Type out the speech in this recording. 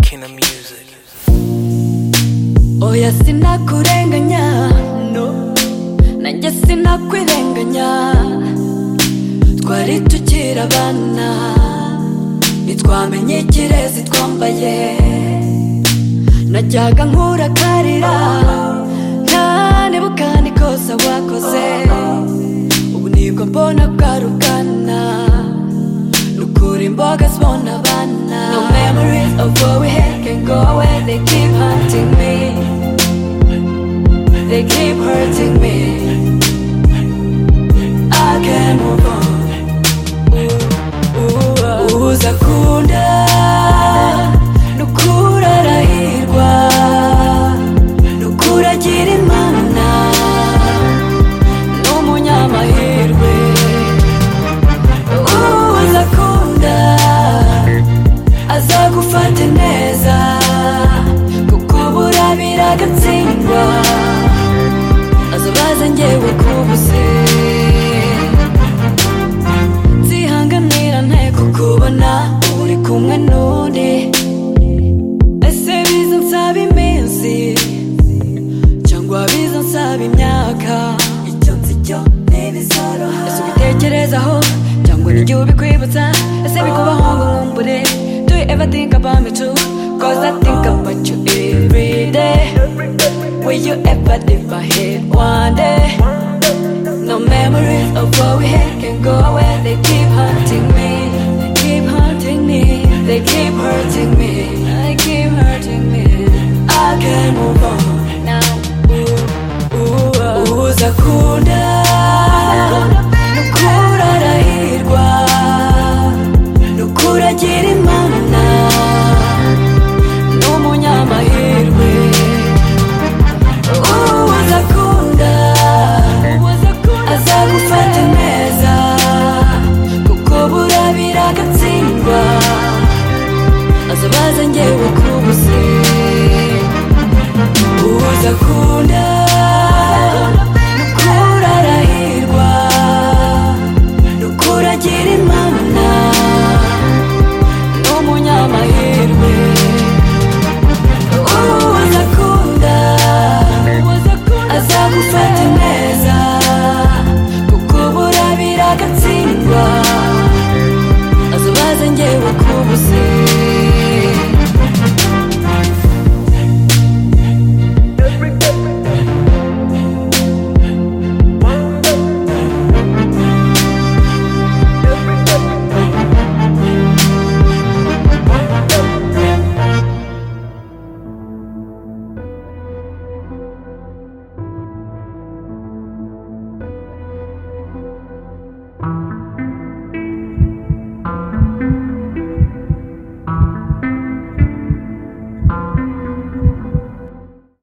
Kina Music. oya sinakurenganya no nanjye sinakwirenganya twari tukiri abana ntitwamenye ikirezi twambaye najyaga nkurakarira ntanebuka nikosa wakoze ubu nibwo mbona bwari ubwana nukura imboga zibona abana no memories of what we had can go away they keep hunting me they keep hurting me I can't move on uza kunda nukura arahirwa nukura agira imana n'umunyamahirwe uza kunda azagufata neza kuko burabira agatsindwa azabaza njyewe kubuze nzihanganira nteko kubona uri kumwe n'undi ese biza nsaba iminsi cyangwa biza nsaba imyaka icyo nzi cyo ntibizoroha ese ubitekerezaho cyangwa n'igihe ubikwibutsa ese bikubaho ngo nkumbure do you ever think about me too cause I think about you every day will you ever leave my head one day No memories of what we had can go away. They keep haunting me. They keep haunting me. They keep hurting me. They keep hurting me. I can't move on now. Ooh, ooh, ooh. Uza kunda nukura arahirwa nukura agira imana n'umunyamahirwe uza kunda azagufata neza kuko burabira agatsindwa azabaza ngewe kubuze uza kunda nukura arahirwa nukura agira imana n'umunyamahirwe uza kunda azagufata neza kuko burabira agatsindwa azabaza ngewe kubuze